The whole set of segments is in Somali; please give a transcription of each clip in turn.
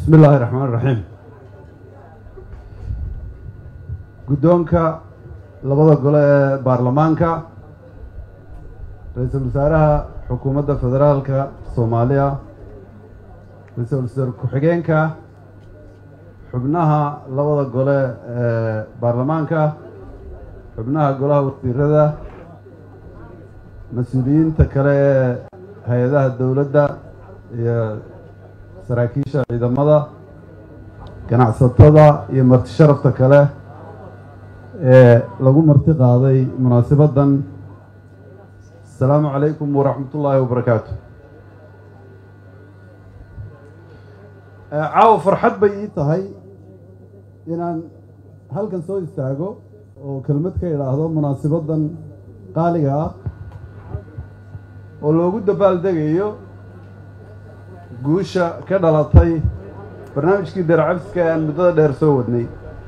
bismi illaahi raxmaan iraxiim guddoonka labada gole ee baarlamaanka ra-iisul wasaaraha xukuumadda federaalka soomaaliya ra-iisul wasaar ku-xigeenka xubnaha labada gole ee baarlamaanka xubnaha golaha wasiirada mas-uuliyiinta kale ee hay-adaha dowladda iyo saraakiisha ciidamada ganacsatada iyo marti sharafta kale ee lagu marti qaaday munaasabaddan asalaamu calaykum waraxmat ullaahi wabarakaatu caawa farxad bay ii tahay inaan halkan soo istaago oo kelmad ka idhaahdo munaasabaddan qaaliga ah oo loogu dabaaldegayo guusha ka dhalatay barnaamijkii daracabska ee aan muddada dheer soo wadnay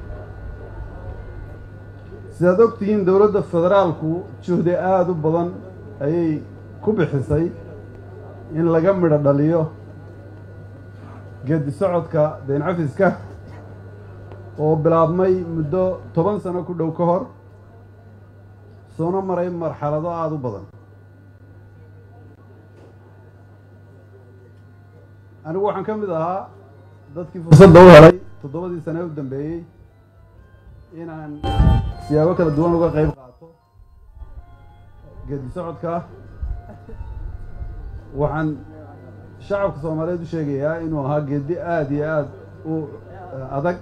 sidaad og tihiin dowladda federaalku juhdi aada u badan ayay ku bixisay in laga midho dhaliyo geedi socodka dayn cafiska oo bilaabmay muddo toban sano ku dhow ka hor soona maray marxalado aada u badan anigu waxaan ka mid ahaa dadkii fursadda u helay toddobadii sane u dambeeyey inaan siyaabo kala duwan uga qeyb qaato geedi socodka waxaan shacabka soomaaliyeed u sheegayaa inuu ahaa geedi aada iyo aada u adag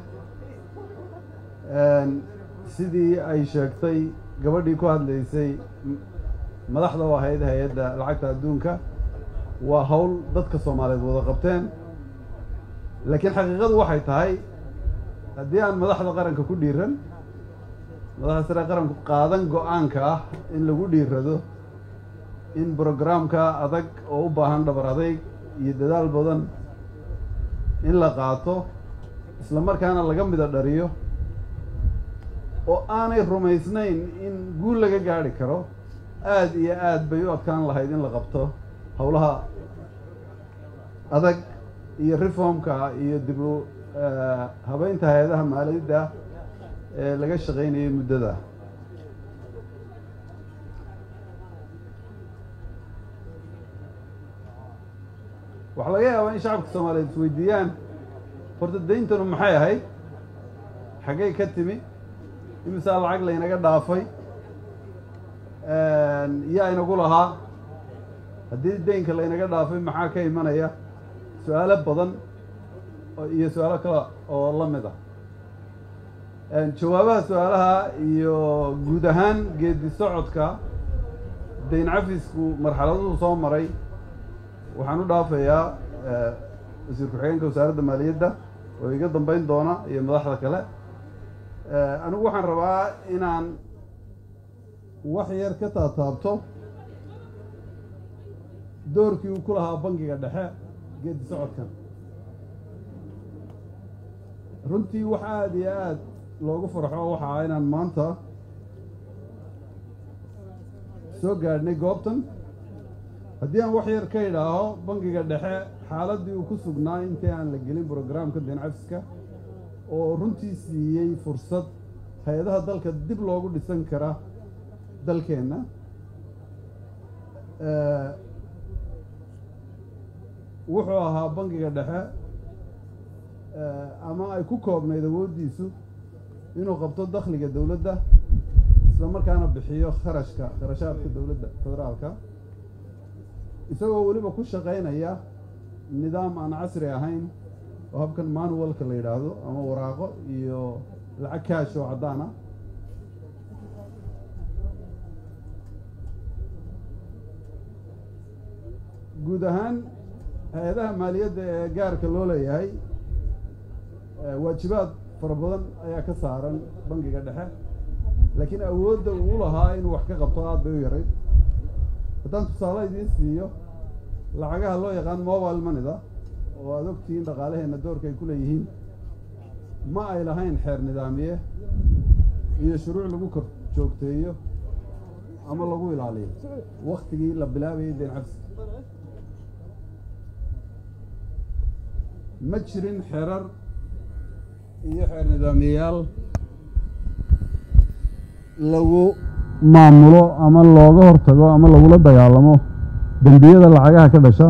sidii ay sheegtay gabadhii ku hadlaysay madaxda u ahayd hay-adda lacagta adduunka waa hawl dadka soomaaliyeed wada qabteen laakiin xaqiiqadu waxay tahay haddii aan madaxda qaranka ku dhiiran madaxda sare qaranku qaadan go-aanka ah in lagu dhiirado in brograamka adag oo u baahan dhabar adayg iyo dadaal badan in la qaato isla markaana laga mida dhariyo oo aanay rumaysnayn in guul laga gaadhi karo aada iyo aad bay u adkaan lahayd in la qabto howlaha adag iyo reformka iyo dib u habeynta hay-adaha maaliyadda ee laga shaqaynayay muddada waxaa laga yaabaa in shacabka soomaaliyeed isweydiiyaan horta dayntanu maxay ahayd xaggay ka timi imisaa lacag laynaga dhaafay yaa inagu lahaa haddii daynka laynaga dhaafay maxaa ka imanaya su-aalo badan iyo su-aalo kale oo la mid ah jawaabaha su-aalaha iyo guud ahaan geedi socodka dayn cafisku marxaladuhu soo maray waxaan u dhaafayaa wasiir ku-xigeenka wasaaradda maaliyadda oo iga dambeyn doona iyo madaxda kale anigu waxaan rabaa inaan wax yar ka taataabto doorkii uu ku lahaa bangiga dhexe geedi socodkan runtii wax aada iyo aada loogu farxo waxa ah inaan maanta soo gaadhnay goobtan haddii aan wax yar ka idhaaho bangiga dhexe xaaladdii uu ku sugnaa intii aan la gelin brograamka dayn cafiska oo runtii siiyey fursad hay-adaha dalka dib loogu dhisan kara dalkeenna wuxuu ahaa bangiga dhexe ama ay ku koobnayd awooddiisu inuu qabto dakhliga dowladda isla markaana bixiyo kharashka kharashaadka dowladda federaalka isagoo weliba ku shaqaynaya nidaam aan casri ahayn oo habkan manualka la yidhaahdo ama waraaqo iyo lacag kaash oo caddaan ah guud ahaan hay-adaha maaliyadda ee gaarka loo leeyahay waajibaad fara badan ayaa ka saaran bangiga dhexe laakiin awoodda uu lahaa inuu wax ka qabto aada bay u yarayd haddaan tusaale idiin siiyo lacagaha loo yaqaan mobile moneyda oo aada ogtihiin dhaqaalaheenna doorka ay ku leeyihiin ma ay lahayn xeer nidaamiye iyo shuruuc lagu kor joogteeyo ama lagu ilaaliyo waktigii la bilaabayay dayn cabsi ma jirin xerar iyo xeer nidaamiyayaal lagu maamulo ama looga hortago ama lagula dagaalamo dembiyada lacagaha ka dhasha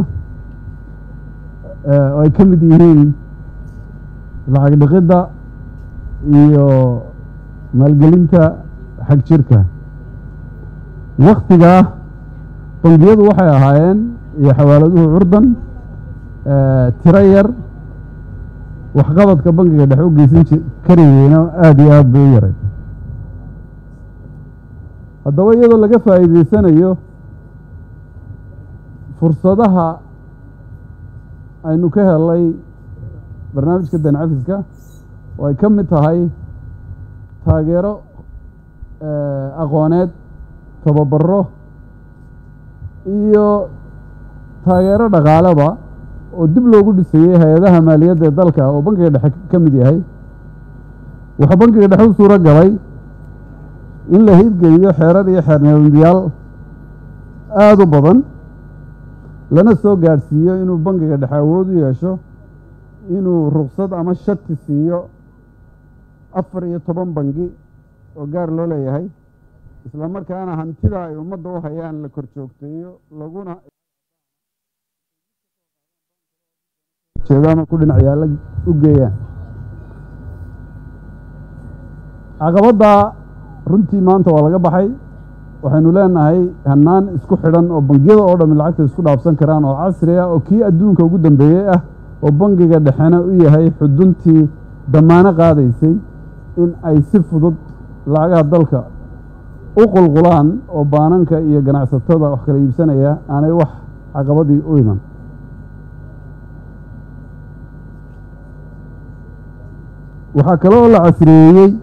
oo ay ka mid yihiin lacag dhiqidda iyo maalgelinta xag jirka waktigaa bangiyadu waxay ahaayeen iyo xawaaladuhu curdan tiro yar waxqabadka bangiga dhexe u geysan karayeyna aada iyo aada bay u yaray haddaba iyadoo laga faa'iideysanayo fursadaha aynu ka helay barnaamijka dan cafiska oo ay ka mid tahay taageero aqooneed tababaro iyo taageero dhaqaaleba oo dib loogu dhisayey hay-adaha maaliyadda ee dalka oo bankiga dhexe ka mid yahay wuxuu bankiga dhexe u suuro galay in la hirgeliyo xeerar iyo xeer nidaamyaal aada u badan lana soo gaadhsiiyo inuu bankiga dhexe awood u yeesho inuu ruksad ama shati siiyo afar iyo toban bangi oo gaar loo leeyahay isla markaana hantida ay ummadda u hayaan la kor joogteeyo laguna jeedaama ku dhinac yaalla u geeyaan caqabadda runtii maanta waa laga baxay waxaynu leenahay hannaan isku xidhan oo bangiyada oo dhami lacagta isku dhaafsan karaan oo casri ah oo kii adduunka ugu dambeeyey ah oo bangiga dhexena u yahay xuduntii damaano qaadaysay in ay si fudud lacagaha dalka u qulqulaan oo baananka iyo ganacsatada wax kala iibsanaya aanay wax caqabadii u iman waxaa kaloo la casriyeeyey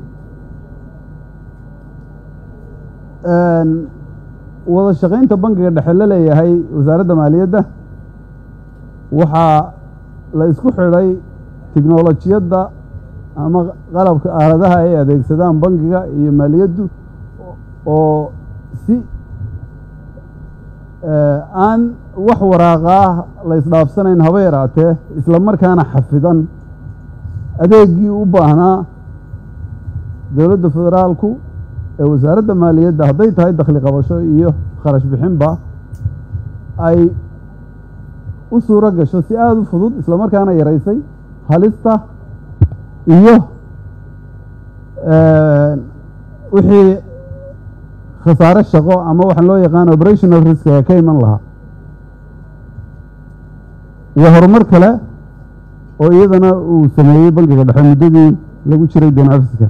wada shaqaynta bankiga dhexe la leeyahay wasaaradda maaliyadda waxaa la isku xidhay tiknolojiyadda ama qalabka aaladaha ay adeegsadaan bankiga iyo maaliyaddu oo si aan wax waraaqaah la isdhaafsanayn haba yaraatee isla markaana xafidan adeegii u baahnaa dowladda federaalku ee wasaaradda maaliyadda hadday tahay dakhli qabasho iyo kharash bixinba ay u suuro gasho si aada u fudud isla markaana yaraysay halista iyo wixii khasaare shaqo ama waxaan loo yaqaan operational risk ee ka iman lahaa iyo horumar kale oo iyadana uu sameeyey bankiga dhexe muddadii lagu jiray den cafiska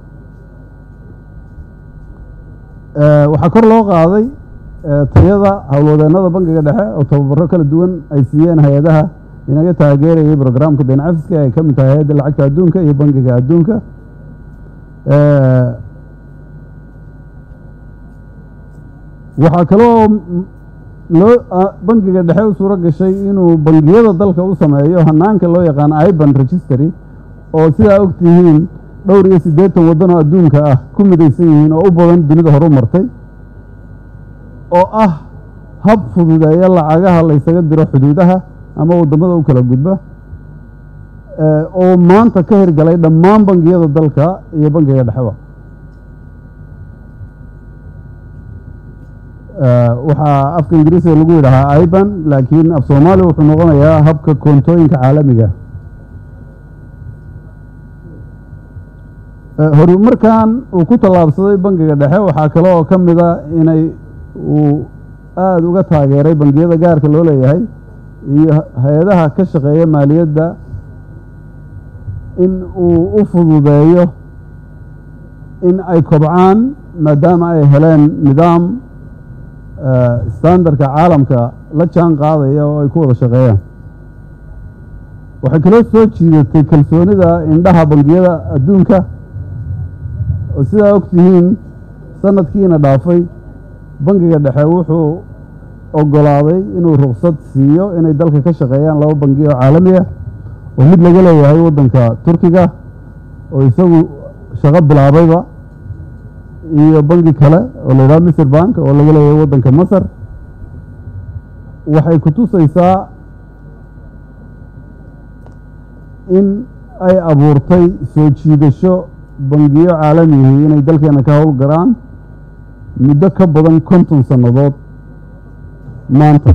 waxaa kor loo qaaday tayada howlwadeennada bankiga dhexe oo tababaro kala duwan ay siiyeen hay-adaha inaga taageerayay brograamka den cafiska ay ka mid tahay hay-adda lacagta adduunka iyo bankiga adduunka waxaa kaloo loo bankiga dhexe u suuro gashay inuu bangiyada dalka u sameeyo hanaanka loo yaqaan iban registry oo sidaa og tihiin dhowr iyo siddeetan waddan oo adduunka ah ku midaysan yihiin oo u badan dunida horu martay oo ah hab fududeeya lacagaha laysaga diro xuduudaha ama waddamada u kala gudba oo maanta ka hirgalay dhammaan bangiyada dalka iyo bankiga dhexeba waxaa afka ingiriisiga lagu yidhahaa iban laakiin af soomaaliya wuxuu noqonayaa habka koontooyinka caalamiga horumarkan uu ku tallaabsaday bankiga dhexe waxaa kale oo ka mida inay uu aada uga taageeray bangiyada gaarka loo leeyahay iyo hay-adaha ka shaqeeya maaliyadda in uu u fududeeyo in ay kobcaan maadaama ay heleen nidaam standardka caalamka la jaan qaadaya oo ay ku wada shaqeeyaan waxay kaloo soo jiidatay kalsoonida indhaha bangiyada adduunka oo sidaa og tihiin sanadkiina dhaafay bankiga dhexe wuxuu ogolaaday inuu ruksad siiyo inay dalka ka shaqeeyaan laba bangi oo caalami ah oo mid laga leeyahay waddanka turkiga oo isagu shaqo bilaabayba iyo banki kale oo la yidhaha misr bank oo laga leeyahay waddanka masar waxay ku tusaysaa in ay abuurtay soo jiidasho bangiyo caalamihi inay dalkeena ka howl garaan muddo ka badan konton sannadood maanta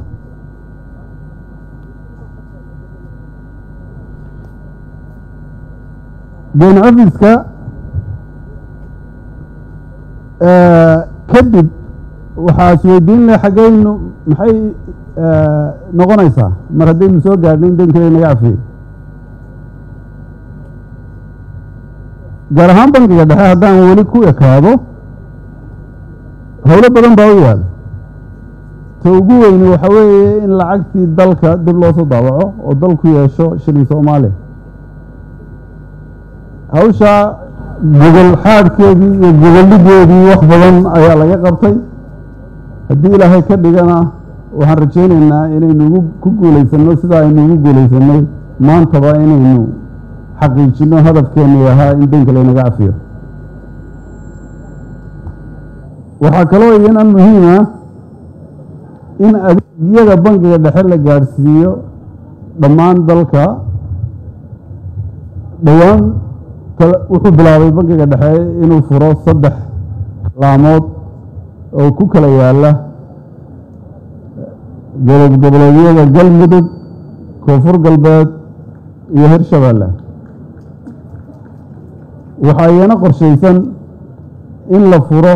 ben ofiska kadib waxaa isweydiin leh xaggaynu maxay noqonaysaa mar haddaynu soo gaadhnay in dankale naga cafiyey gaar ahaan bankiga dhexe haddaan weli ku ekaado howlo badan baa u yaal ta ugu weyni waxa weeye in lacagtii dalka dib loo soo daawaco oo dalku yeesho shilin soomaaliya hawshaa gogol xaadhkeedii iyo gogollideedii wax badan ayaa laga qabtay haddii ilaahay ka dhigana waxaan rajaynaynaa inaynu ku guulaysanno sida aynu ugu guulaysanay maantaba inaynu xaqiijinno hadafkeennii ahaa in daynka laynaga cafiyo waxaa kaloo iyana muhiima in adeegyada bankiga dhexe la gaadhsiiyo dhammaan dalka dhowaan wuxuu bilaabay bankiga dhexe inuu furo saddex laamood oo ku kala yaala gobob goboleedyada galmudug koonfur galbeed iyo hirshabeelle waxaa iyana qorshaysan in la furo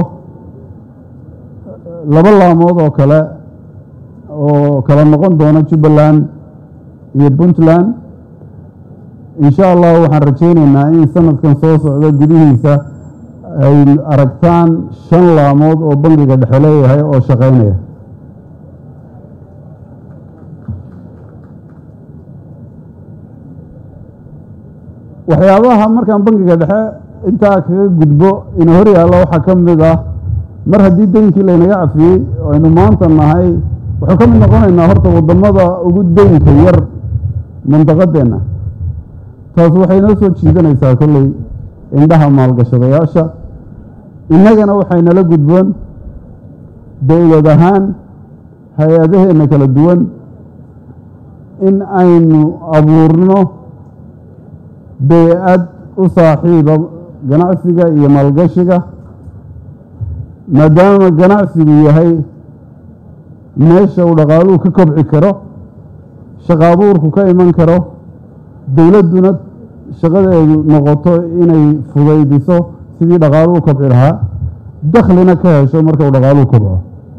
laba laamood oo kale oo kala noqon doona jubbaland iyo puntland insha allah waxaan rajaynaynaa in sanadkan soo socda gudihiisa ay aragtaan shan laamood oo bankiga dhexe leeyahay oo shaqaynaya waxyaabaha markaan bankiga dhexe intaa kaga gudbo ina hor yaallo waxaa ka mid ah mar haddii daynkii laynaga cafiyey oo aynu maanta nahay waxuu ka mid noqonaynaa horta waddamada ugu daynka yar mandaqadeenna taas waxay noo soo jiidanaysaa kolley indhaha maalgashadayaasha innagana waxaynala gudboon dowlad ahaan hay-adaheenna kala duwan in aynu abuurno bey-ad u saaxiiba ganacsiga iyo maalgashiga maadaama ganacsigu yahay meesha uu dhaqaaluhu ka kobci karo shaqaabuurku ka iman karo dowladduna shaqadeedu noqoto inay fudaydiso sidii dhaqaaluhu kobci lahaa dakhlina ka hesho marka uu dhaqaaluhu kobco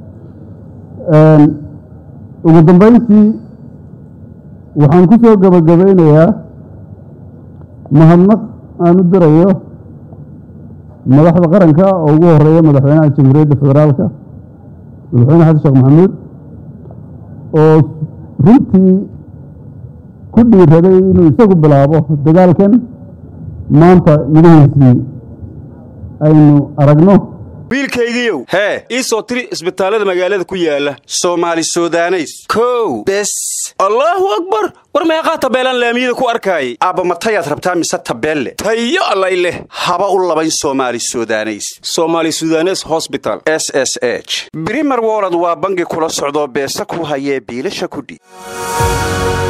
ugu dambeyntii waxaan ku soo gebagabaynayaa mahadnaq aan u dirayo madaxda qaranka oo ugu horeeya madaxweynaha jamhuuriyadda federaalka madaxweyne xasan sheekh maxamuud oo runtii ku dhiiraday inuu isagu bilaabo dagaalkan maanta midhahiisii aynu aragno wiilkaygiiow hee ii soo tiri isbitaallada magaalada ku yaala soomaali sudaneys kow bes allaahu akbar war meeqaa tabeelaan laamiyada ku arkaayay aabba matayaad rabtaa mise tabeelle tayo allay leh haba u labayn soomaali sudaneys soomaali sudanes hosbital s s h brimer wolod waa bangi kula socdoo beesa ku hayee biilasha kudhi